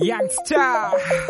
Youngster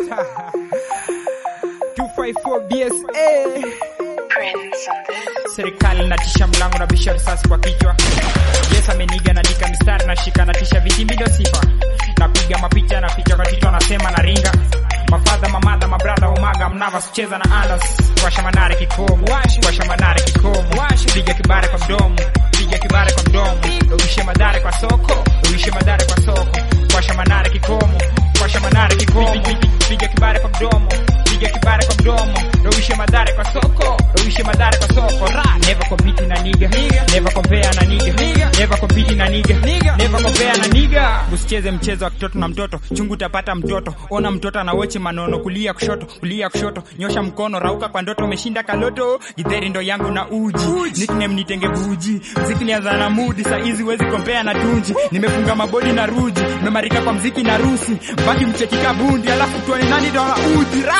254 BSA Prince on this. serikali natisha mlango na bisha risasi kwa kichwa yes ameniga naandika mistari nashika natisha vitimbi ndio sifa napiga mapicha na picha kwa kichwa nasema na ringa mafadha mamadha mabradha umaga mnava sicheza na andas washa manare kikomo washa manare kikomo piga kibare kwa mdomo piga kibare kwa mdomo uishe madhare kwa soko uishe madhare kwa soko washa manare kikomo washa manare kikomo piga kibare kwa mdomo piga kibare kwa mdomo uishe madhare kwa soko uishe madhare kwa soko ra never compete na niga never compare na niga never compete na niga never compare na niga usicheze mchezo wa kitoto na mtoto chungu utapata mtoto ona mtoto anawoche manono kulia kushoto kulia kushoto nyosha mkono rauka kwa ndoto umeshinda kaloto githeri ndo yangu na uji nickname nitenge buji mziki nianza na mudi saa hizi wezi kompea na tunji nimefunga mabodi na ruji memarika kwa mziki na rusi baki mchekika bundi alafu tuone nani ndo ana uji ra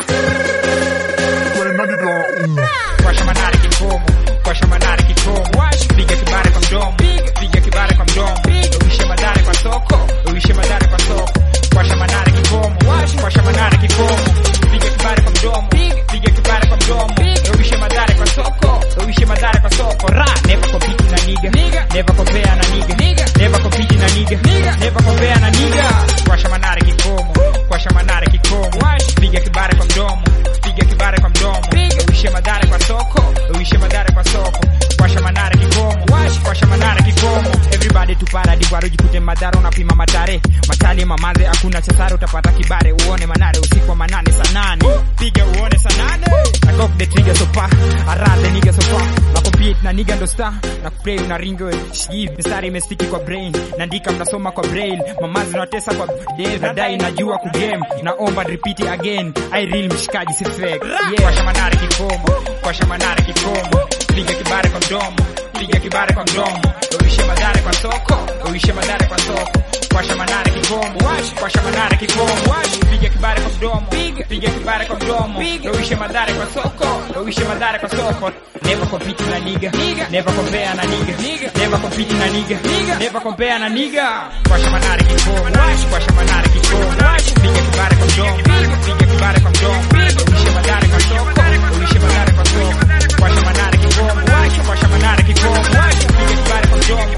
Washa manare kikomo, washa manare kikomo, piga kibare kwa mdomo, piga kibare kwa mdomo, uishe madare kwa soko, uishe madare kwa soko, washa manare kikomo, washa manare kikomo, piga kibare kwa mdomo, piga kibare kwa mdomo, uishe madare kwa soko, uishe madare kwa soko, ra never compete na niga, never compare na niga, never compete na niga, never compare na niga, washa manare kikomo, washa manare kikomo, piga kibare kwa mdomo, piga kibare kwa mdomo, uishe madhare kwa soko, uishe madhare kwa soko, washa manare kikomo, washa manare kikomo, everybody tupara diwaro jikute madhara unapima matare, matali mamaze hakuna chasara utapata kibare, uone manare usiku wa manane saa nane, piga uone saa nane, I got the trigger so far, I run the nigga so far, na compete na nigga ndo star, na kuplay una ringo, shiv, mistari imestiki kwa brain, naandika mnasoma kwa brain, mamazi unatesa kwa day, nadai najua kugame, naomba repeat it again, I real mshikaji si fake, yeah, washa manare kikomo, washa manare kikomo, piga kibare kwa mdomo, piga kibare kwa mdomo, uishe madhare kwa soko, uishe madhare kwa soko, washa manare kikomo, washa manare kikomo, piga kibare kwa mdomo, piga kibare kwa mdomo, uishe madhare kwa soko, uishe madhare kwa soko, never compete na niga, never compare na niga, never compete na niga, never compare na niga, washa manare kikomo, washa manare kikomo, piga kibare kwa mdomo, piga kibare kwa mdomo, uishe madhare kwa soko, uishe madhare kwa soko, washa manare kikomo, washa manare kikomo, piga kibare kwa mdomo,